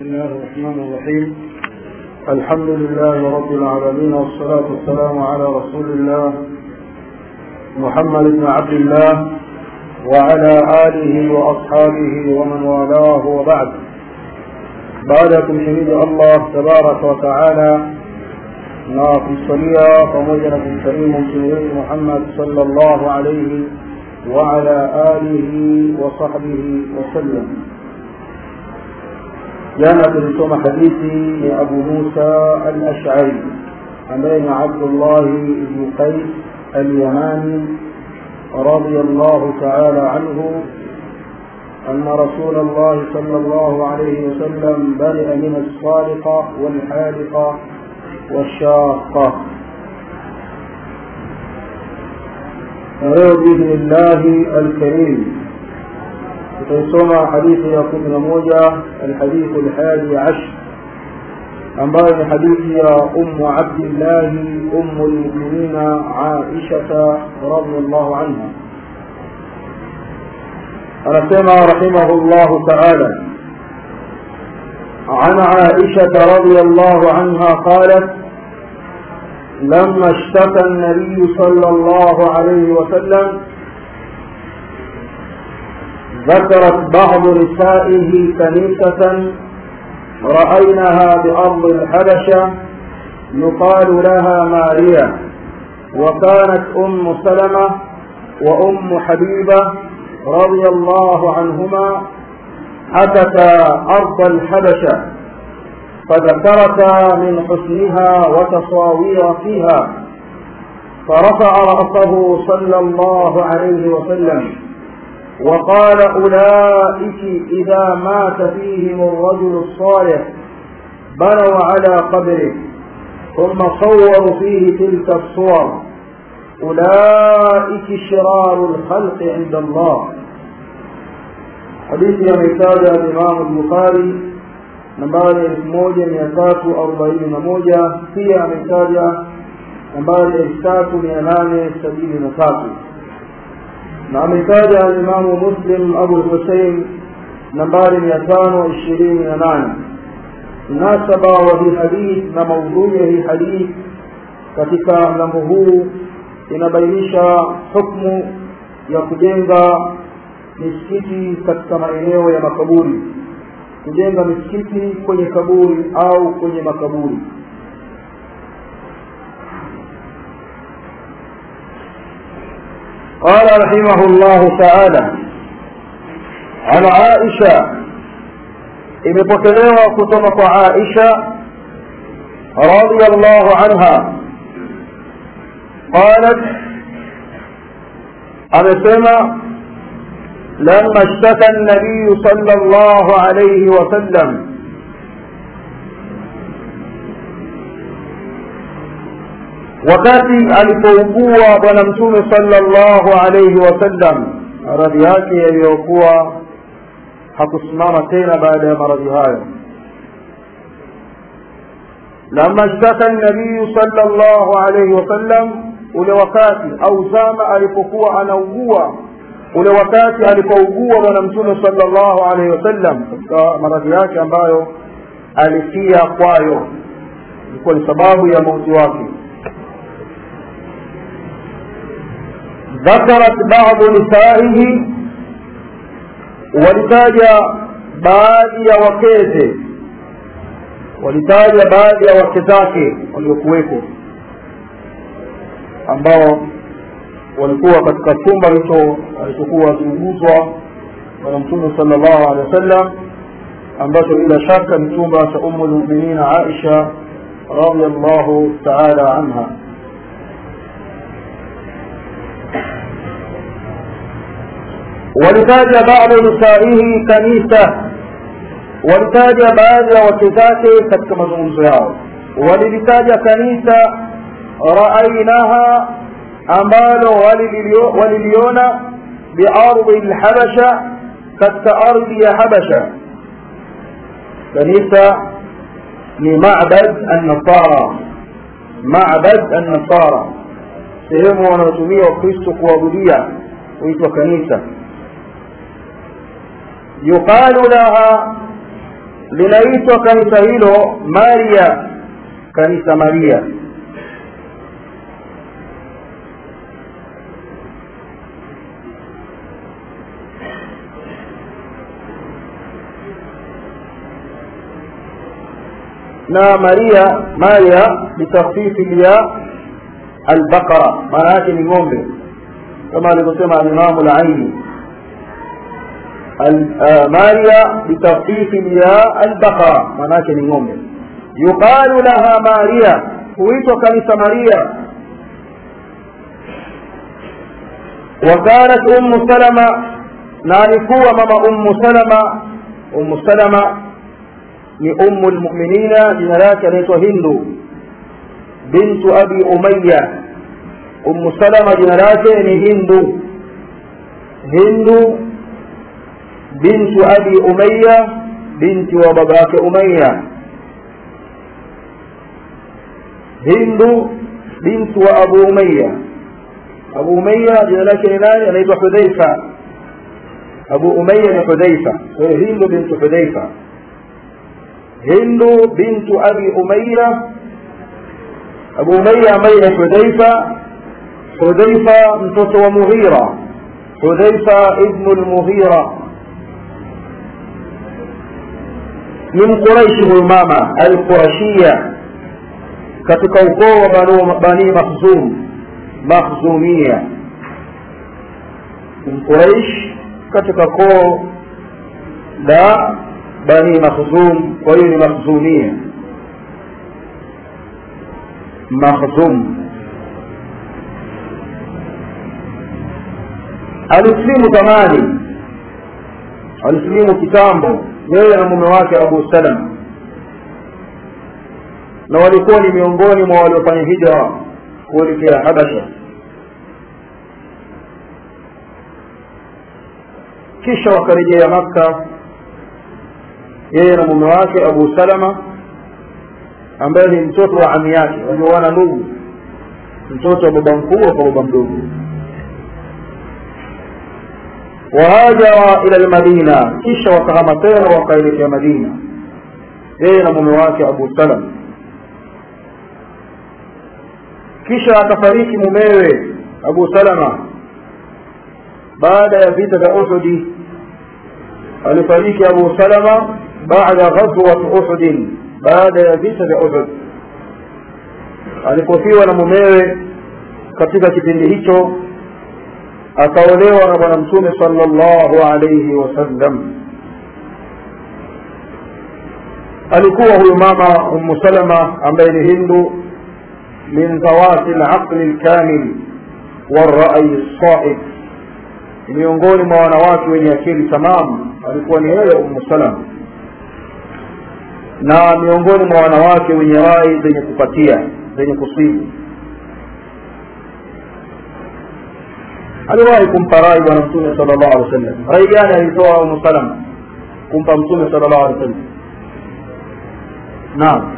بسم الله الرحمن الرحيم الحمد لله رب العالمين والصلاة والسلام على رسول الله محمد بن عبد الله وعلى آله وأصحابه ومن والاه وبعد بعدكم شهيد الله تبارك وتعالى na kumsalia pamoja na kumsalimu mtume wetu Muhammad sallallahu alayhi wa ala alihi wa sahbihi wasallam. Jana tulisoma hadithi ya Abu Musa al-Ash'ari ambaye ni Abdullah ibn Qais al-Yamani radiyallahu ta'ala anhu أن رسول الله صلى الله عليه وسلم برئ من الصالقة والحالقة والشاقة ولو بإذن الله الكريم تسمى حديث يكون موجة الحديث الحادي عشر أنبأني حديث يا أم عبد الله أم المؤمنين عائشة رضي الله عنها أنسمى رحمه الله تعالى عن عائشة رضي الله عنها قالت لما اشتكى النبي صلى الله عليه وسلم ذكرت بعض نسائه كنيسة رأيناها بأرض الحبشة يقال لها ماريا وكانت أم سلمة وأم حبيبة رضي الله عنهما أتتا أرض الحبشة فذكرتا من حسنها وتصاوير فيها فرفع رأسه صلى الله عليه وسلم وقال أولئك إذا مات فيهم الرجل الصالح بنوا على قبره ثم صوروا فيه تلك الصور أولئك شرار الخلق عند الله hadithi ametaja Imam Bukhari nambari elfu moja mia tatu arobaini na moja pia ametaja nambari elfu tatu mia nane sabini na tatu na ametaja Imamu Muslim Abu Hussein nambari mia tano ishirini na nane mnasaba wa hii hadith na maudhui ya hii hadith katika mlango huu inabainisha hukmu ya kujenga misikiti katika maeneo ya makaburi kujenga misikiti kwenye kaburi au kwenye makaburi قال رحمه الله تعالى عن عائشة imepokelewa kutoka kwa Aisha radiyallahu anha qalat amesema لما اشتكى النبي صلى الله عليه وسلم wakati alipougua bwana mtume sallallahu alayhi wasallam maradhi yake yaliyokuwa hakusimama tena baada ya maradhi hayo lama shtaka nabiyu sallallahu alayhi wasallam ule wakati au zama alipokuwa anaugua ule wakati alipougua bwana mtume sallallahu alaihi wasallam katika maradhi yake ambayo alifia kwayo ilikuwa ni sababu ya mauti wake ذكرت بعض نسائه walitaja baadhi ya wakeze walitaja baadhi ya wake zake waliokuweko ambao walikuwa katika chumba hicho alichokuwa akiuguzwa bwana mtume sallallahu alaihi wasallam ambacho bila shaka ni chumba cha ummu lmuminin aisha radiallahu taala anha walitaja badu nisaihi kanisa walitaja baadhi ya wake zake katika mazungumzo yao walilitaja kanisa raainaha ambalo waliliona biardhi lhabasha katika ardhi ya habasha kanisa ni mabad annasara mabad annasara sehemu wanaotumia wakristo kuabudia huitwa kanisa yuqalu laha linaitwa kanisa hilo maria kanisa maria na maria maria bitakhfifi lya albaqara maana yake ni ng'ombe kama alivyosema alimamu laini maria bitakhfifi lya albaqara maana yake ni ng'ombe yuqalu laha maria huitwa kanisa maria وكانت أم سلمة نالكوا ماما أم سلمة أم سلمة ni ummu lmuminina jina lake anaitwa hindu bintu abi umaya ummu salama jina lake ni hindu hindu bintu abi umaya binti wa baba yake umaya hindu bintu wa abu umaya abu umaya jina lake ni nani anaitwa hudhaifa abu umaya ni hudhaifa kwa hiyo hindu bintu hudhaifa hindu bintu abi umaira abu umaira ambaye ni hudhaifa hudhaifa mtoto wa mughira hudhaifa ibnu lmughira ni mquraishi huyu mama alqurashia katika ukoo wa banu bani makhzum makhzumia ni mquraish katika koo la bani makhzum kwa hiyo ni makhzumia makhzum alisilimu zamani alisilimu kitambo yeye na mume wake abu salama na walikuwa ni miongoni mwa waliofanya hijra kuelekea habasha kisha wakarejea makka yeye na mume wake abu salama ambaye ni mtoto wa ami yake walioana ndugu mtoto wa baba mkubwa kwa baba mdogo wahajara ila lmadina kisha wakahama tena wakaelekea madina yeye na mume wake abu salam kisha akafariki mumewe abu salama baada ya vita vya uhudi alifariki abu salama baada ghazwat uhudin baada ya vita vya uhud alipofiwa na mumewe katika kipindi hicho akaolewa na bwana mtume sallallahu alayhi wasallam alikuwa huyu mama ummu salama ambaye ni hindu min dhawati laqli lkamil walrai lsaib miongoni mwa wanawake wenye akili tamamu alikuwa ni yeye ummu salama na miongoni mwa wanawake wenye rai zenye kupatia zenye kusibu aliwahi kumpa rai bwana mtume sala llahu alih wasallam rai gani alitoa umu salama kumpa mtume sala llahu alih wasallam naam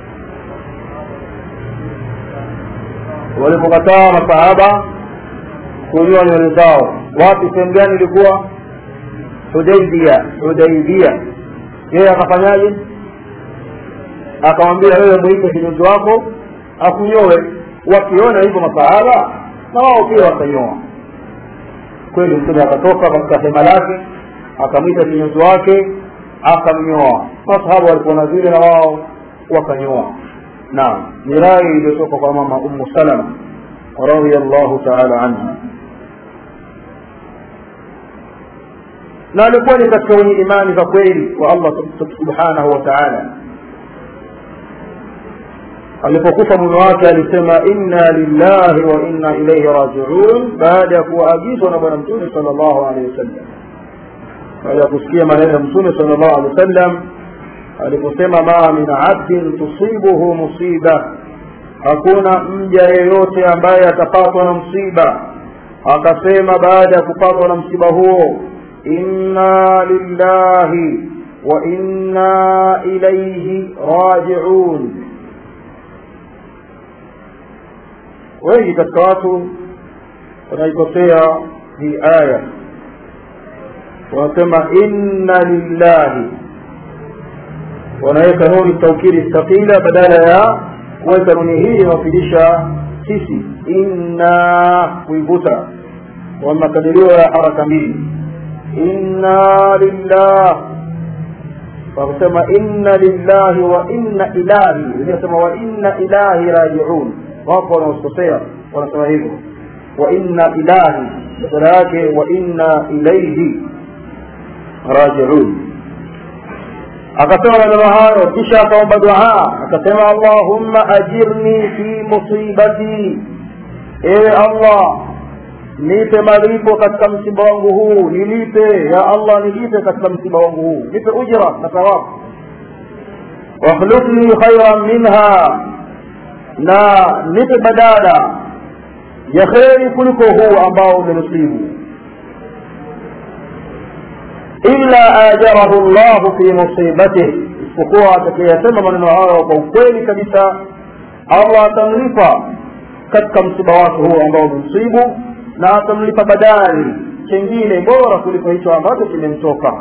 walipokataa masahaba kunyoa nywele zao wapi sehemu gani ilikuwa hudaibia hudaibia yeye akafanyaje akamwambia wewe mwite kinyozi wako akunyoe wakiona hivyo masahaba na wao pia wakanyoa kweli mtume akatoka katika hema lake akamwita kinyozi wake akamnyoa masahaba walikuona vile na wao wakanyoa naam ni rai iliyotoka kwa mama ummu salama radiallahu taala anha na alikuwa ni katika wenye imani za kweli kwa allah subhanahu wa taala alipokufa mume wake alisema inna lillahi wa inna ilaihi rajiun baada ya kuwaagizwa na bwana mtume sal llahu alehi wasallam baada ya kusikia maneno ya mtume sal llahu alehi wasallam aliposema ma min abdin tusibuhu musiba hakuna mja yeyote ambaye atapatwa na msiba akasema baada ya kupatwa na msiba huo inna lillahi wa inna ilaihi rajiun wengi katika watu wanaikosea hii aya wanasema inna lillahi wanaweka nuni taukidi thaqila badala ya kuweka nuni hii inayofidisha sisi inna kuivuta kwa makadirio ya haraka mbili inna lillah wakusema inna lillahi wa inna ilahi wengine wa inna ilahi rajiun wapo wanaokosea wanasema hivyo wa inna ilahi badala yake wa inna ilaihi rajiun akasema maneno hayo kisha akaomba dua akasema allahumma ajirni fi musibati ewe allah nipe malipo katika msiba wangu huu nilipe ya allah nilipe katika msiba wangu huu nipe ujra na thawabu wakhlufni khairan minha na nipe badala ya kheri kuliko huu ambao umenusibu illa ajarahu llahu fi musibatih isipokuwa atakayesema maneno hayo kwa ukweli kabisa allah atamlipa katika msiba wake huo ambao umemsibu na atamlipa badali chengine bora kuliko hicho ambacho kimemtoka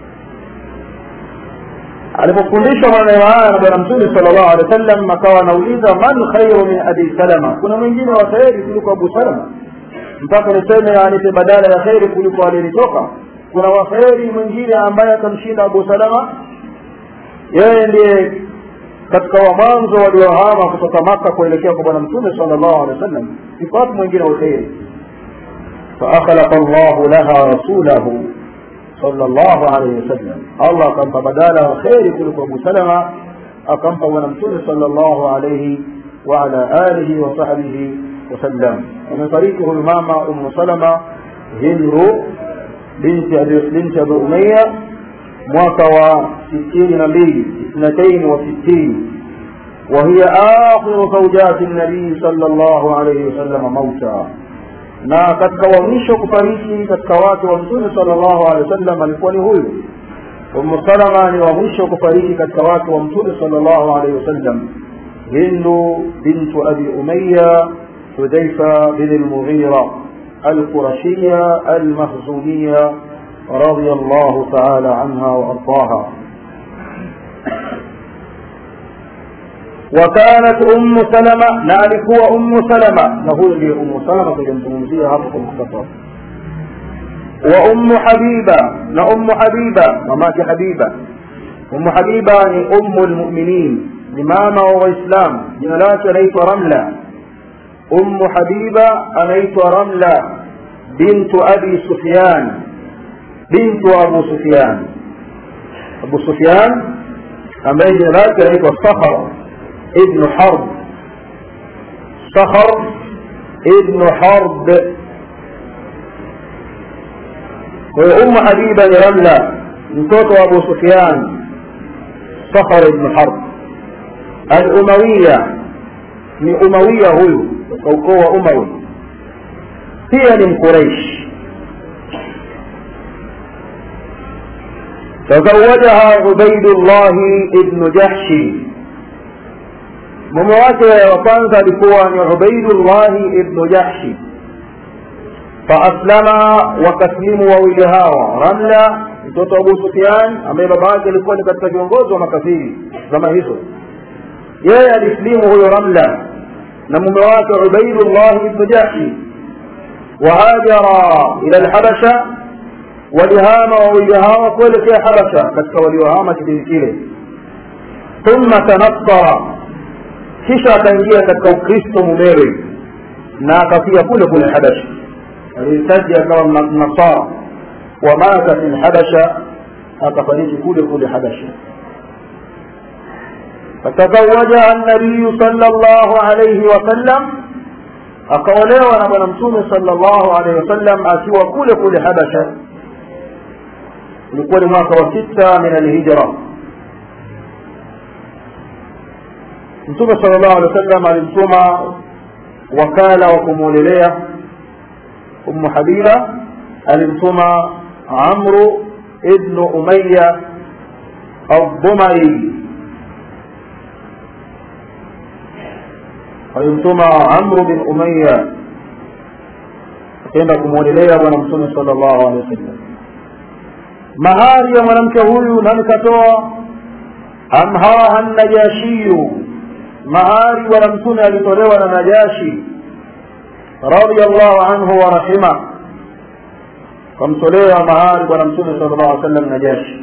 alipofundishwa maneno haya na bwana mtume sala llahu alehi wa sallam akawa anauliza man khairu min abi salama kuna mwingine wa kheri kuliko abu salama mpaka niseme anipe badala ya kheri kuliko aliyelitoka kuna waheri mwingine ambaye atamshinda abu salama yeye ndiye katika wa mwanzo waliohama kutoka maka kuelekea kwa bwana mtume sala llahu alehi wa sallam iko wapi mwingine wa kheri فأخلق الله لها رسوله صلى الله عليه وسلم الله كان بدالا خير كلكم أبو سلمة أكم ونمتون صلى الله عليه وعلى آله وصحبه وسلم ومن طريقه الماما أم سلمة هند بنت أبي بنت أبي أمية mwaka wa sitini na mbili اثنتين وستين وهي آخر زوجات النبي صلى الله عليه وسلم موتا na katika wa mwisho kufariki katika wake wa mtume sallallahu alaihi wasallam alikuwa ni huyu umu salama ni wa mwisho kufariki katika wake wa mtume sallallahu alaihi wasallam hindu bintu abi umaya hudhaifa bin almughira القرشية المخزومية رضي الله تعالى عنها وأرضاها وكانت أم سلمة نعرف أم سلمة نقول لي أم سلمة تجمزيها هذا المختصر وأم حبيبة نأم حبيبة ممات حبيبة أم حبيبة أم المؤمنين إمامة وإسلام جنالات ليت رملة أم حبيبة أليت رملة بنت أبي سفيان بنت أبو سفيان أبو سفيان أما جنالات ليت الصخر ابن حرب صخر ابن حرب وأم حبيبة لرملة مtoto أبو سفيان صخر ابن حرب الأموية ni umawia huyu kwa ukoo wa umawi pia ni mquraish تزوجها عبيد الله ابن جحش mume wake wa kwanza alikuwa ni ubaidullahi ibnu jahshi faaslama wakaslimu wawili hawa ramla mtoto wa abu sufyan ambaye baba yake alikuwa ni katika viongozi wa makafiri zama hizo yeye alislimu huyo ramla na mume wake ubaidullahi ibnu jahshi wahajara ila lhabasha walihama wawili hawa kuelekea habasha katika waliohama kipindi kile thumma tanassara kisha akaingia katika ukristo mumewe na akafia kule kule habasha alihitaji akawa nasara wamata fi lhabasha akafariki kule kule habasha فتزوجها النبي صلى الله عليه وسلم akaolewa na bwana mtume sallallahu alaihi wasallam akiwa kule kule habasha ulikuwa ni mwaka wa sita min alhijra mtume sallallahu alaihi wasallam alimtuma wakala wa kumwolelea ummu habiba alimtuma amru ibnu umaya aldumai alimtuma amru bin umaya akaenda kumwolelea bwana mtume sallallahu alaihi wasallam mahari ya mwanamke huyu nani katoa amhaha najashiyu mahari bwana mtume alitolewa na najashi radiallahu anhu wa rahima kamtolea mahari bwana mtume sala llahu alih sallam najashi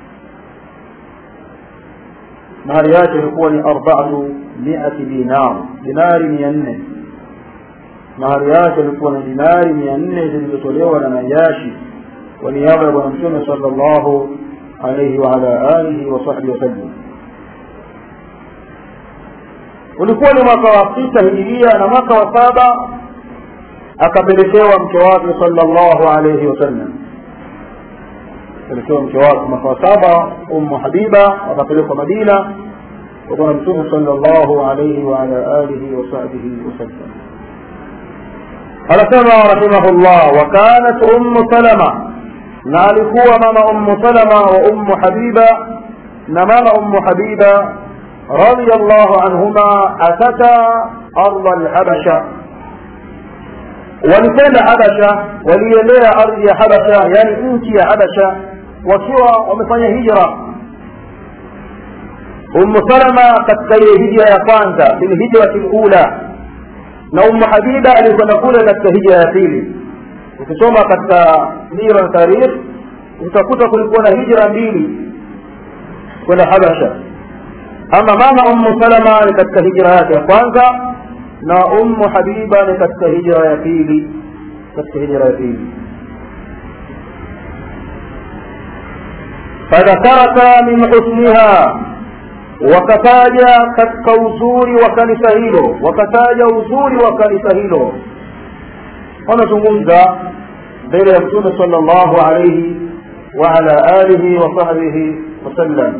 mahari yake ilikuwa ni arbaatu miati dinar dinari mia nne mahari yake ilikuwa ni dinari mia nne zilizotolewa na najashi kwa niaba ya bwana mtume sala llahu alaihi waala alihi wasahbihi wasallam ulikuwa ni mwaka wa sita hijiria na mwaka wa saba akapelekewa mke wake sallallahu alayhi wasallam pelekewa mke wake mwaka wa saba ummu habiba akapelekwa madina kwa bwana mtume sallallahu alayhi wa ala alihi wa sahbihi wasallam anasema rahimahullah wa kanat ummu salama na alikuwa mama ummu salama wa ummu habiba na mama ummu habiba رضي الله عنهما أتتا أرض الحبشة walikwenda habasha walielea ardhi ya habasha yani nchi ya habasha wakiwa wamefanya hijra ummu salama katika ile hijra ya kwanza filhijrati lula na ummu habiba alikwenda kule katika hijra ya pili ukisoma katika sira na tarikh utakuta kulikuwa na hijra mbili kwenda habasha ama mama ummu salama ni katika hijra yake ya kwanza na ummu habiba ni katika hijra ya pili katika hijra ya pili fadhakaraka min husniha wakataja katika uzuri wa kanisa hilo wakataja uzuri wa kanisa hilo wanazungumza mbele ya mtume sala llahu alaihi waala alihi wasahbihi wasallam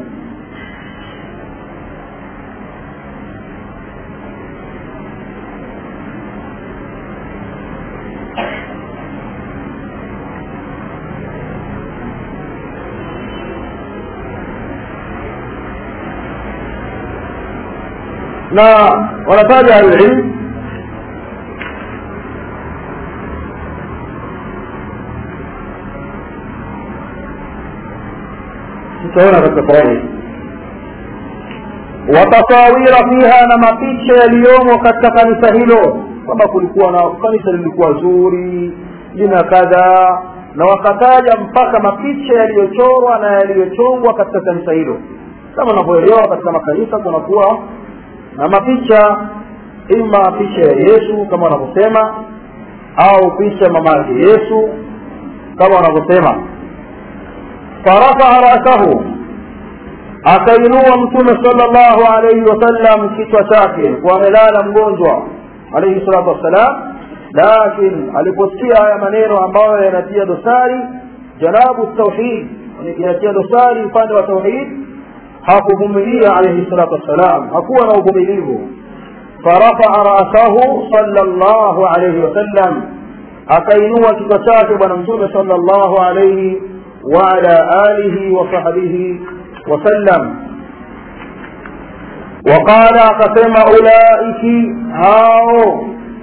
na wanataja alilm tutaona katika fawaid watasawira fiha na mapicha yaliyomo katika kanisa hilo kwamba kulikuwa na kanisa lilikuwa zuri lina kadhaa na wakataja mpaka mapicha yaliyochorwa na yaliyochongwa katika kanisa hilo kama unavyoelewa katika makanisa kunakuwa na mapicha ima picha ya yesu kama wanavyosema au picha mama yake yesu kama wanavyosema farafaa rasahu akainua mtume sala llahu alaihi wasallam kichwa chake kwa amelala mgonjwa alaihi salatu wassalam lakin aliposikia haya maneno ambayo yanatia dosari janabu tauhid inatia dosari upande wa tauhid hakuvumilia alaihi salatu wassalam hakuwa na uvumilivu farafaa rasahu sala llahu alaihi wasallam akainua kichwa chake bwana mtume sala llahu alaihi waala alihi wasahbihi wasallam وقال akasema ulaiki hao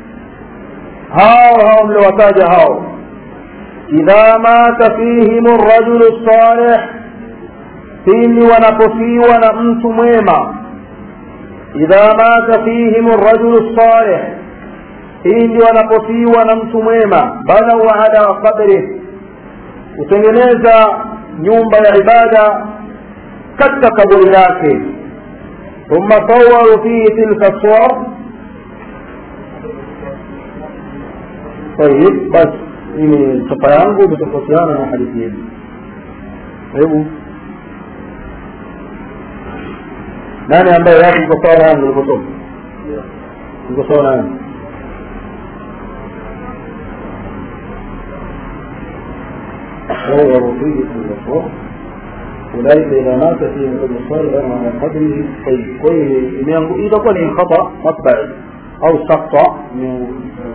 hao hao mliwataja hao idha mata fihim rajulu salih pindi wanapofiwa na mtu mwema idha mata fihim rajulu salih pindi wanapofiwa na mtu mwema banau ala qabrih kutengeneza nyumba ya ibada katika kaburi lake ثم صوروا فيه تلك الصور طيب بس mimi chapa yangu imetofautiana na hadithi yenu hebu nani ambaye yako iko sawa yangu ilivyosoma iko sawa na yangu صوروا فيه تلك الصور أولئك إذا مات فيهم ابن صالح على قدره طيب كويس إذا كان خطأ مطبعي أو سقط من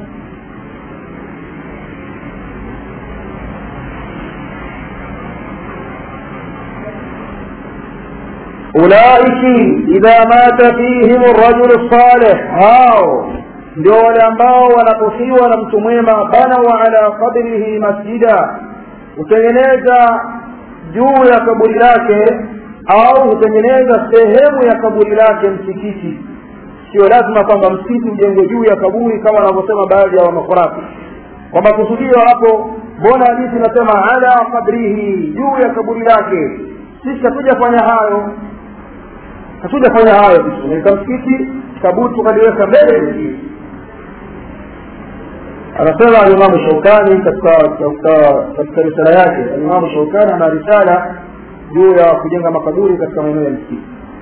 أولئك إذا مات فيهم الرجل الصالح هاو ndio wale ambao wanapofiwa na mtu mwema banau ala qabrihi masjida hutengeneza juu ya kaburi lake au hutengeneza sehemu ya kaburi lake msikiti sio lazima kwamba msikiti ujengwe juu ya kaburi kama wanavyosema baadhi ya wanakhurafi kwamba kusudio hapo mbona hadithi inasema ala qabrihi juu ya kaburi lake sisi hatujafanya hayo hatujafanya hayo tunaika msikiti kaburi tukaliweka mbele msikiti anasema alimamu shaukani katika katika katika risala yake alimamu shaukani ana risala juu ya kujenga makaburi katika maeneo ya msikiti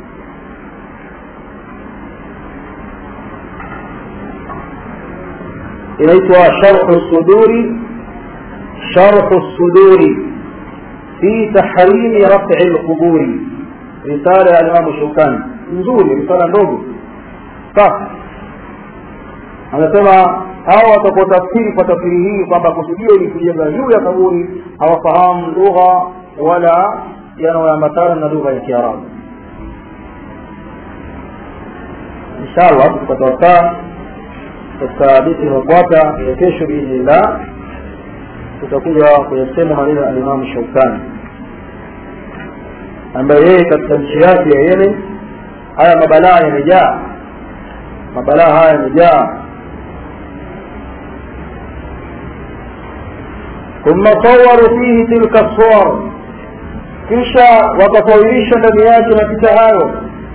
inaitwa sharhu suduri sharhu suduri fi tahrimi rafi lquburi risala ya alimamu shaukani nzuri risala ndogo safi anasema hao watakaotafsiri kwa tafsiri hii kwamba kusudio ni kujenga juu ya kaburi hawafahamu lugha wala yanayoambatana na lugha ya kiarabu inshallah tukipata wasaa katika hadithi inayofuata ya kesho biidhnillah tutakuja kuyasema maneno ya alimamu shaukani ambaye yeye katika nchi yake ya yemen haya mabalaa yamejaa mabalaa haya yamejaa ثم صوروا فيه تلك الصور kisha wakasawirisha ndani yake mapicha hayo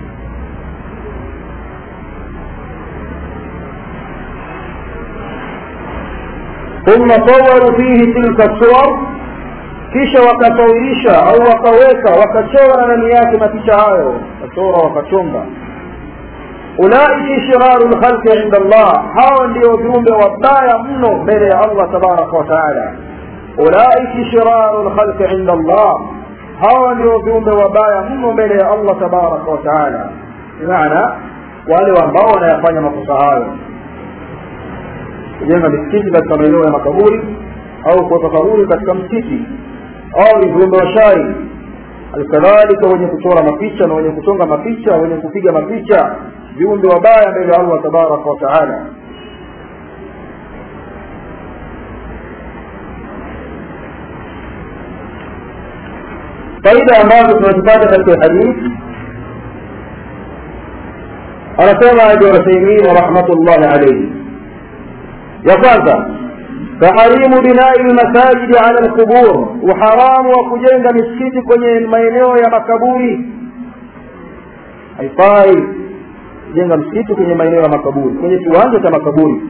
thumma sawaru fihi tilka suwar kisha wakasawirisha au wakaweka wakachora ndani yake mapicha hayo wakachora wakachonga ulaiki shiraru lkhalqi inda allah hawa ndio viumbe wabaya mno mbele ya allah tabaraka wa taala ulaiki shiraru lkhalqi inda allah hawa ndio viumbe wabaya mno mbele ya allah tabaraka wa taala bimaana wale ambao wanayafanya makosa hayo kujenga misikiti katika maeneo ya makaburi au kuweka kaburi katika msikiti au ni viumbe wa shari alkadhalika wenye kuchora mapicha na wenye kuchonga mapicha wenye kupiga mapicha viumbe wabaya mbele ya allah tabaraka wa taala faida ambazo tunazipata katika hadithi anasema ibn uthaymin rahmatullahi alayhi ya kwanza taharimu binai lmasajidi ala lqubur uharamu wa kujenga misikiti kwenye maeneo ya makaburi haifai kujenga msikiti kwenye maeneo ya makaburi kwenye kiwanja cha makaburi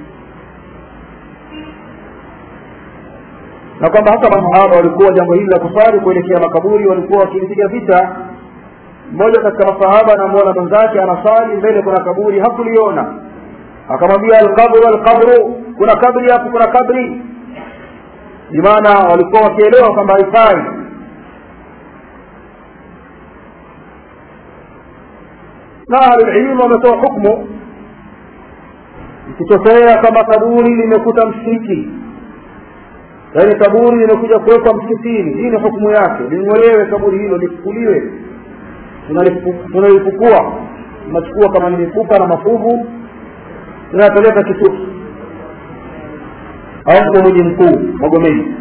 na kwamba hata masahaba walikuwa jambo hili la kusali kuelekea makaburi walikuwa wakilipiga vita mmoja katika masahaba anamwona mwenzake anasali mbele kuna kaburi hakuliona akamwambia alqabru alqabru kuna kabri hapo kuna kabri bimaana walikuwa wakielewa kwamba haifai na ahlulilmu wametoa hukmu ikitokea kama kaburi limekuta msikiti yaani kaburi limekuja kuwekwa msikitini hii ni hukumu yake ling'olewe kaburi hilo lifukuliwe tunalifukua tunachukua kama ni mifupa na mafuvu tunapeleka kisuki au kwa mji mkuu magomeni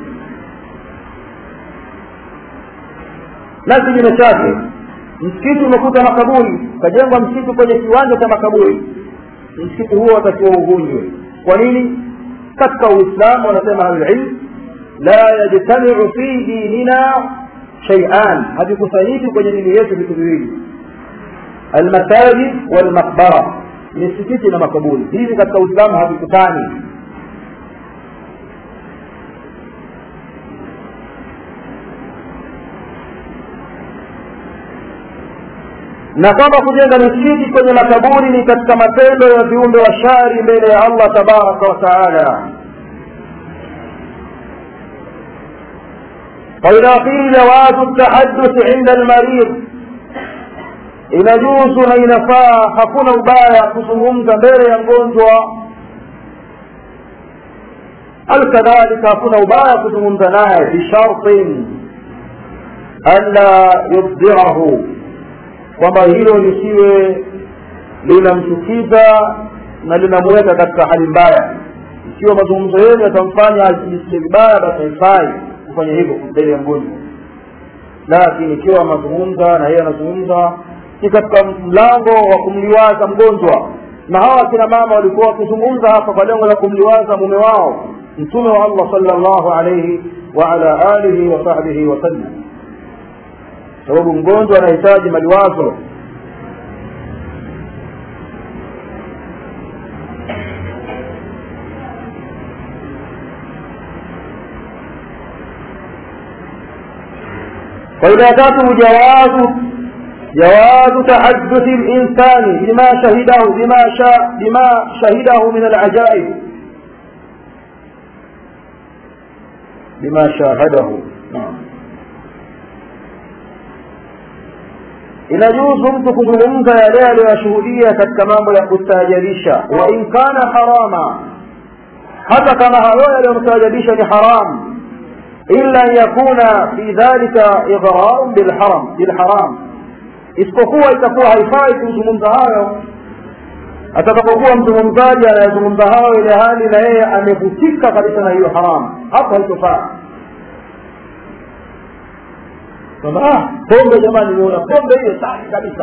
na kinyume chake msikiti umekuta makaburi ukajengwa msikiti kwenye kiwanja cha makaburi msikiti huo watakiwa uvunjwe kwa nini katika uislamu wanasema ahlulilm la yajtamiu fi dinina shaian havikusanyiki kwenye dini yetu vitu viwili almasajid walmaqbara misikiti na makaburi hivi katika uislamu havikutani na kwamba kujenga misikiti kwenye makaburi ni katika matendo ya viumbe wa shari mbele ya allah tabaraka wa taala فإذا قيل جواز التحدث عند المريض inajuzu na inafaa hakuna ubaya kuzungumza mbele ya mgonjwa alkadhalika hakuna ubaya kuzungumza naye bishartin anla yubdirahu kwamba hilo lisiwe linamchukiza na linamuweka katika hali mbaya ikiwa mazungumzo yenu yatamfanya ajisikie vibaya basi haifai kufanya hivyo mbele ya mgonjwa lakini ikiwa anazungumza na yeye anazungumza ni katika mlango wa kumliwaza mgonjwa na hawa akina mama walikuwa wakizungumza hapa kwa lengo la kumliwaza mume wao mtume wa allah salllahu alaihi waala alihi wasahbihi wasallam sababu mgonjwa anahitaji maliwazo فإذا تاته جواز جواز تحدث الإنسان بما شهده بما شاء بما شهده من العجائب بما شاهده نعم inajuzu mtu kuzungumza yale aliyoyashuhudia katika mambo ya kustaajabisha wa in kana harama hata kama hayo yaliyomstaajabisha ni haramu illa an yakuna fi dhalika idrarun bilharam bilharam isipokuwa itakuwa haifai kuzungumza hayo atakapokuwa mzungumzaji anayezungumza hayo ile hali na yeye amevutika kabisa na hiyo haramu hapo haitofaa kwamba ah pombe jamani nimeona pombe hiyo safi kabisa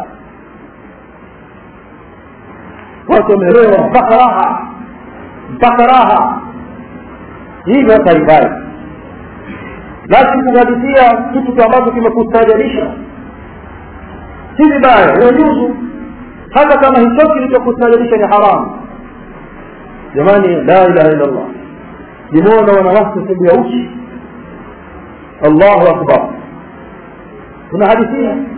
watu wamelewa mpaka raha mpaka raha hivyo hata haifai lakini kuhadithia kitu ambacho kimekustaajabisha si vibaya inajuzu hata kama hicho kilichokustaajabisha ni haramu jamani la ilaha illa allah nimeona wanawake sehemu ya uchi allahu akbar tunahadithia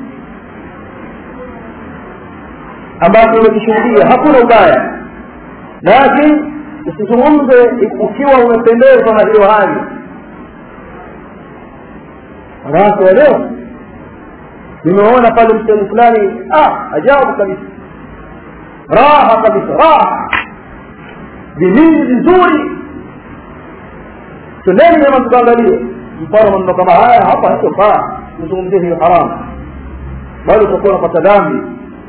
ambacho umekishuhudia hakuna ubaya lakini usizungumze ukiwa umependezwa na hiyo hali wanawake wa leo nimeona pale msehemu fulani ah ajabu kabisa raha kabisa raha vilindi vizuri twendeni jama tukaangalie mfano maneno kama haya hapa hatofaa kuzungumzia hiyo haramu bali utakuwa unapata dhambi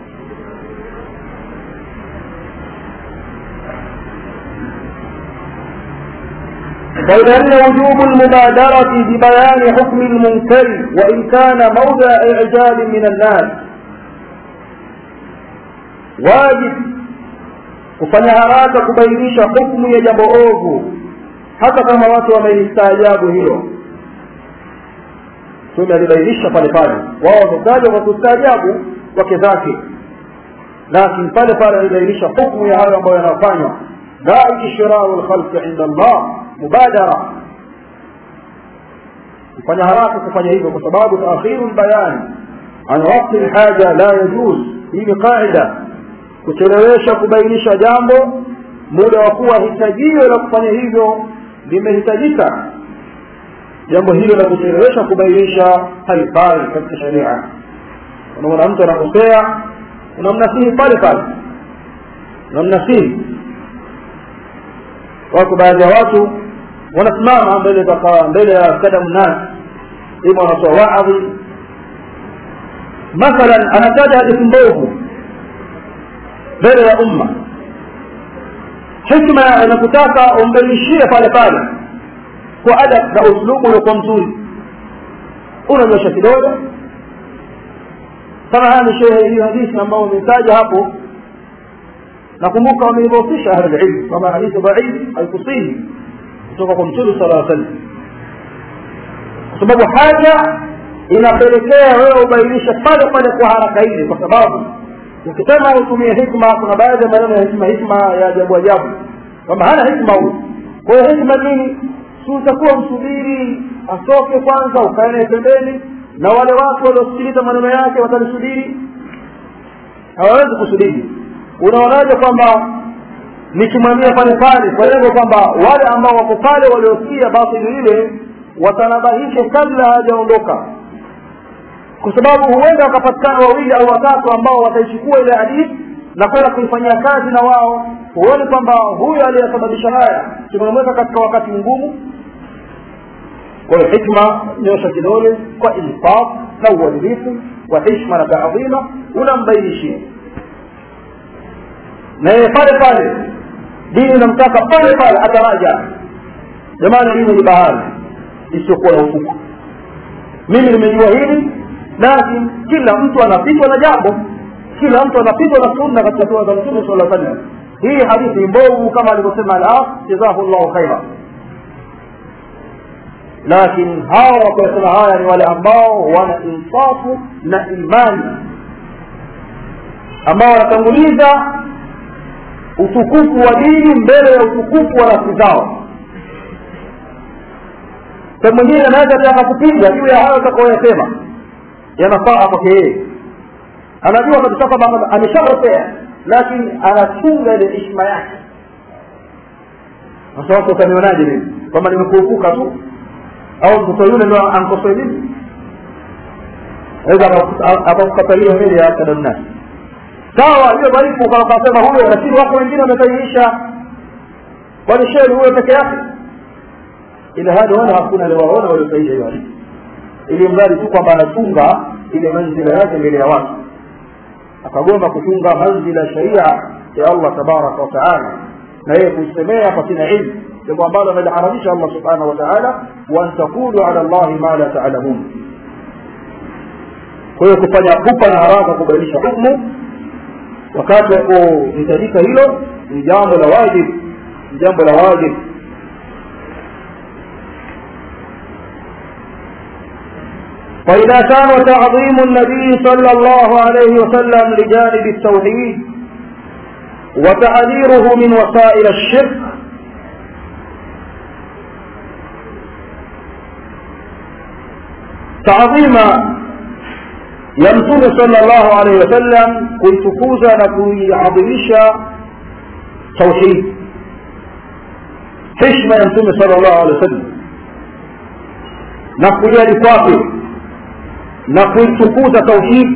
فإذن وجوب المبادرة ببيان حكم المنكر وإن كان موضع إعجاب من الناس واجب kufanya haraka kubainisha hukmu ya jambo ovu hata kama watu wamelistaajabu hilo tume alibainisha pale pale wao wametaja kwa kustaajabu wake zake lakini pale pale alibainisha hukmu ya hayo ambayo yanafanywa la ishrau lkhalqi inda allah mubadara kufanya haraka kufanya hivyo kwa sababu taakhiru lbayani an wakti lhaja la yajuz hii ni qaida kuchelewesha kubainisha jambo muda wa kuwa hitajio la kufanya hivyo limehitajika jambo hilo la kuchelewesha kubainisha haifai katika sharia unaona mtu anakosea unamnasihi pale pale unamnasihi wako baadhi ya watu wanasimama mbele mbele ya kadamu nas ima wanatoa waadhi mathalan anataja hadithi mbovu mbele ya umma hikma inakutaka umbainishie pale pale kwa adab na uslubu uliokuwa mzuri unanyosha kidole kama haya ni shehe hiyo hadithi ambayo umetaja hapo nakumbuka wameidhofisha ahlulilmu kwamba hadithi dhaif haikusihi kutoka kwa mtume sala aa sallam kwa sababu haja inapelekea wewe ubainishe pale pale kwa haraka ile kwa sababu ukisema utumie hikma kuna baadhi ya maneno ya hikma hikma ya ajabu ajabu kwamba hana hikma huyu kwa hiyo hikma nini si utakuwa msubiri atoke kwanza ukae naye pembeni na wale watu waliosikiliza maneno yake watalisubiri hawawezi kusubiri unaonaje kwamba nikimwambia pale pale kwa lengo kwamba wale ambao wako pale waliosikia batili ile watanabahishe kabla hajaondoka kwa sababu huenda wakapatikana wawili au watatu ambao wataichukua ile hadithi na kwenda kuifanyia kazi na wao huoni kwamba huyo aliyesababisha haya tumemweka katika wakati mgumu kwa hiyo hikma nyosha kidole kwa insaf na uadilifu wa hishma na taadhima unambainishia na yeye pale pale dini inamtaka pale pale ataraja jamani dini ni bahari isiyokuwa na ufuku mimi nimejua hili lakini kila mtu anapitwa na jambo kila mtu anapitwa na sunna katika dua za mtume sala sallam hii hadithi mbovu kama alivyosema al jazahu llahu khaira lakini hawa wakuyasema haya ni wale ambao wana insafu na imani ambao wanatanguliza utukufu wa dini mbele ya utukufu wa nafsi zao sa mwingine anaweza taka kupiga juu ya hayo atakaoyasema yanafaa kwake yeye anajua kabisa kwamba ameshakosea lakini anachunga ile heshima yake sasa watu utanionaje mimi kwamba nimekuupuka tu au mtoto yule ndo ankosoe mimi aweza akakukatalia mbele ya kadamnasi sawa hiyo dhaifu ukasema huyo lakini wako wengine wamesahihisha kwani shehe huyo peke yake ila hadi wala hakuna aliwaona waliosahihisha hiyo hadithi ili mradi tu kwamba anachunga ile manzila yake mbele ya watu akagomba kuchunga manzila sharia ya allah tabaraka wataala na yeye kuisemea pasina ilmu jambo ambalo ameliharamisha allah subhanahu wa taala waan taqulu ala llahi ma la talamun kwa hiyo kufanya pupa na haraka kubainisha hukmu wakati wa kuhitajika hilo ni jambo la wajib ni jambo la wajib فإذا كان تعظيم النبي صلى الله عليه وسلم لجانب التوحيد وتحذيره من وسائل الشرك تعظيم يمتون صلى الله عليه وسلم kuitukuza na kuiadhimisha tauhid heshima ya mtume sala llahu alehi wa sallam na kujali kwake na kuitukuza tauhid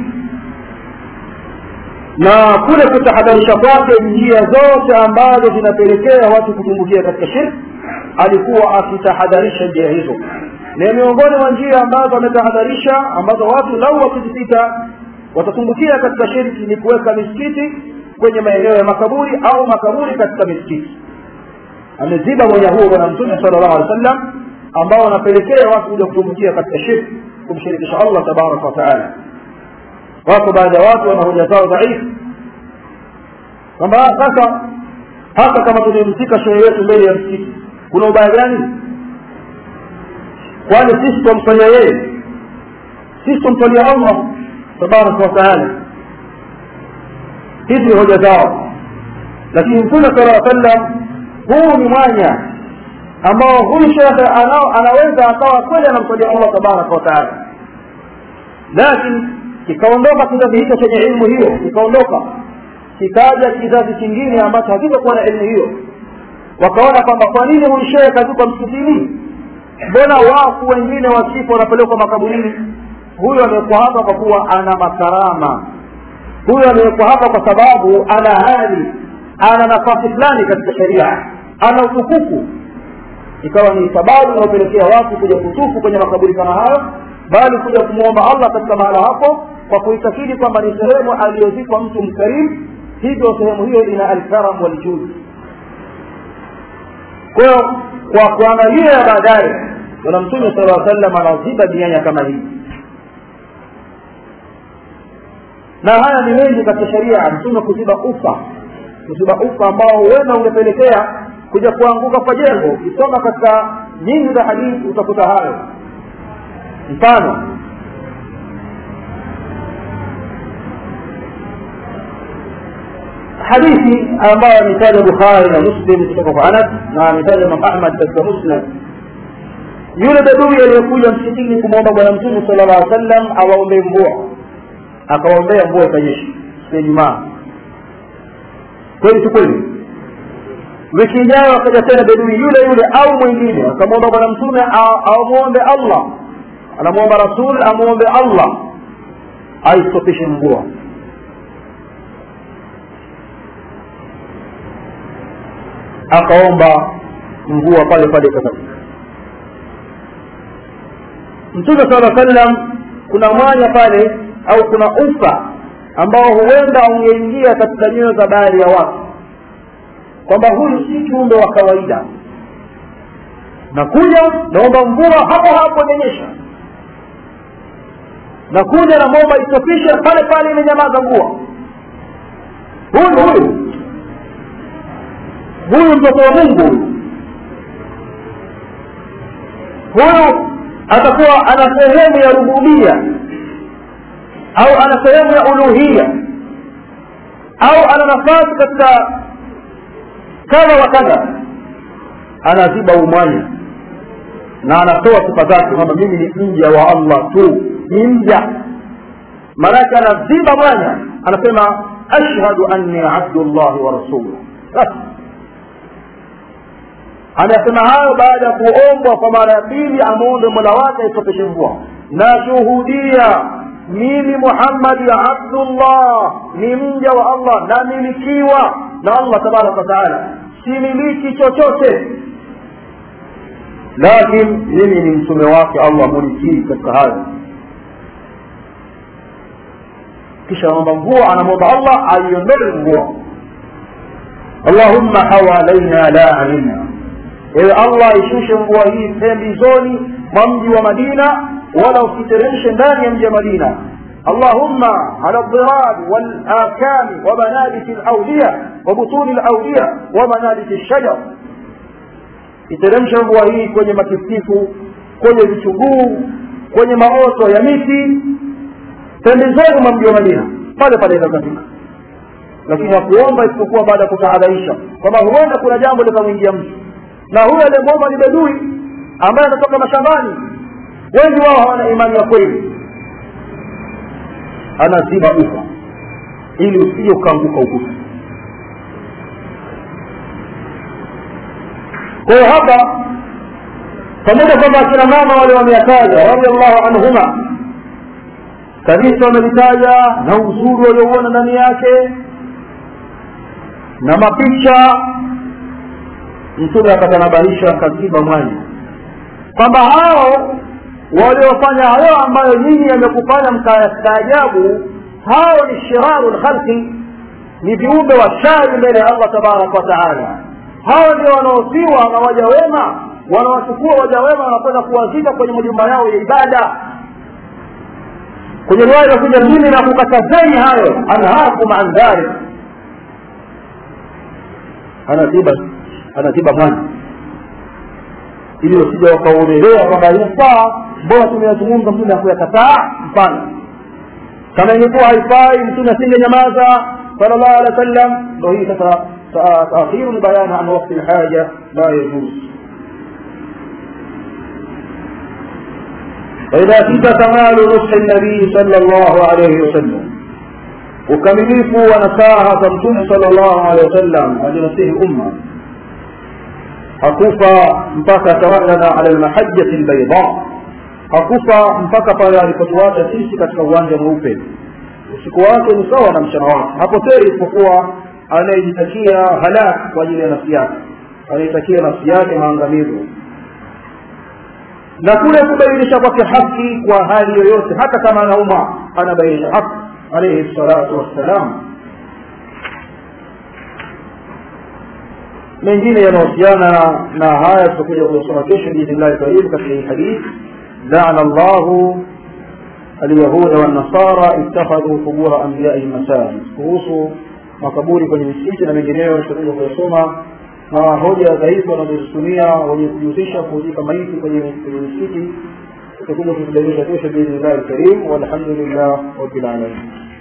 na kule kutahadharisha kwake njia zote ambazo zinapelekea watu kutumbukia katika shirki alikuwa akitahadharisha njia hizo na miongoni mwa njia ambazo ametahadharisha ambazo watu lau wakizipita watatumbukia katika shirki ni kuweka misikiti kwenye maeneo ya makaburi au makaburi katika misikiti ameziba mwenye huo bwana mtume sala llahu alehi wa sallam ambao wanapelekea watu kuja kutumbukia katika shirki kumshirikisha allah tabaraka wataala wako baadhi ya watu wana hoja zao dhaifu kwamba sasa hata kama tumemzika shehe wetu mbele ya msikiti kuna ubaya gani kwani sisi twamfanya yeye sisi twamtwalia allah tabaraka wataala hizi ni hoja zao lakini mtume sala sallam huu ni mwanya ambao huyu shekhe anaweza akawa kweli anamtwalia allah tabaraka wataala lakini kikaondoka kizazi hicho chenye ilmu hiyo kikaondoka kikaja kizazi kingine ambacho hakitakuwa na elimu hiyo wakaona kwamba kwa nini huyu shehe kazikwa msikitini mbona wafu wengine wasifu wanapelekwa makaburini huyu amewekwa hapa kwa kuwa ana makarama huyu amewekwa hapa kwa sababu ana hali ana nafasi fulani katika sheria ana utukufu ikawa ni sababu inayopelekea watu kuja kutufu kwenye makaburi kama hayo bali kuja kumwomba allah katika mahala hapo kwa kuitakidi kwamba ni sehemu aliyozikwa mtu mkarimu hivyo sehemu hiyo ina alkaram waljudi kwayo kwa kuangalia baadaye bwana mtume sala aa sallam anaziba mianya kama hii na haya ni mengi katika sheria mtume kuziba ufa kuziba ufa ambao huenda ungepelekea kuja kuanguka kwa jengo ukisoma katika nyingi za hadithi utakuta hayo mfano hadithi ambayo ametaja bukhari na muslim kutoka kwa anas na ametaja imam ahmad katika musnad yule bedui aliyekuja msikitini kumwomba bwana mtume sala llah sallam awaombee mvua akawaombea mvua ikanyesha siku ya jumaa kweli si kweli wiki ijayo akaja tena bedui yule yule au mwingine akamwomba bwana mtume amwombe allah anamwomba rasul amwombe allah aistopishe mvua akaomba mvua pale pale ikakatika mtume sala sallam kuna mwanya pale au kuna ufa ambao huenda ungeingia katika nyoyo za baadhi ya watu kwamba huyu si kiumbe wa kawaida nakuja naomba mvua hapo hapo imenyesha na kuja na momba isofishe pale pale imenyamaza nguo huyu huyu huyu mtoto wa mungu huyu huyu atakuwa ana sehemu ya rububia au ana sehemu ya uluhia au ana nafasi katika kadha wa kadha anaziba umwanya na anatoa sifa zake kwamba mimi ni mja wa allah tu ni mja maanake anaziba mwanya anasema ashhadu anni abdullahi wa rasuluh basi anasema hayo baada ya kuombwa kwa mara ya pili amwombe mola wake aisopeshe mvua nashuhudia mimi muhammadi abdullah ni mja wa allah namilikiwa na allah tabaraka wataala similiki chochote lakin mimi ni mtume wake allah mulikii katika hayo kisha anaomba mvua anamwomba allah aiondoe mvua allahumma hawalaina la alaina ewe allah ishushe mvua hii pembezoni mwa mji wa madina wala usiteremshe ndani ya mji wa madina اللهم على الضراب والآكام ومنابت الأودية وبطون الأودية ومنابت الشجر iteremsha mvua hii kwenye matiftifu kwenye vichuguu kwenye maoto ya miti pembezoni mwa mji wa madina pale pale ikakatika lakini hakuomba isipokuwa baada ya kutahadharisha kwamba huenda kuna jambo likamwingia mtu na huyo aliyemwomba ni bedui ambaye anatoka mashambani wengi wao hawana imani ya kweli anaziba ufa ili usije ukaanguka ukuta kwa hiyo hapa pamoja kwamba akina mama wale wameyataja radiallahu anhuma kabisa wamelitaja na uzuri waliouona ndani yake na mapicha mtume akatanabahisha akaziba mwanya kwamba hao waliofanya hayo ambayo nyinyi yamekufanya mkastaajabu hao ni shiraru lkhalqi ni viumbe wa shari mbele ya allah tabaraka wataala hao ndio wanaosiwa na waja wema wanawachukua waja wema wanakwenda kuwazika kwenye majumba yao ya ibada kwenye riwaya inakuja mimi na kukatazeni hayo anhaakum an dhalik anaziba anaziba mwanya ili wasija wakaonelea kwamba inafaa mbona tumeyazungumza mtume hakuyakataa mfano kama ingekuwa haifai mtume asinge nyamaza sala llahu alehi wa sallam ndo hii sasa تأخير البيان عن وقت الحاجة لا يجوز فإذا كنت كمال نصح النبي صلى الله عليه وسلم ukamilifu wa nasaha za mtume sala llahu alehi wasallam alinasihi umma hakufa mpaka tawallana ala lmahajati lbaida hakufa mpaka pale alipotuacha sisi katika uwanja mweupe usiku wake ni sawa na mchana wake hapotei isipokuwa anayejitakia halak kwa ajili ya nafsi yake anayetakia nafsi yake maangamizo na kule kubainisha kwake haki kwa hali yoyote hata kama anauma anabainisha haki alaihi salatu wassalam mengine yanahusiana na haya tutakuja kuyasoma kesho biidhnillahi karim katika hii hadith لعن الله اليهود والنصارى اتخذوا قبور انبيائهم مساجد kuhusu makaburi kwenye misikiti na mengineyo tutakuja kuyasoma na hoja dhaifu wanazozitumia wenye kujihusisha kuzika maiti kwenye kwenye misikiti tutakuja kuzibainisha kesho biidhnillahi lkarim walhamdulillah rabbil alamin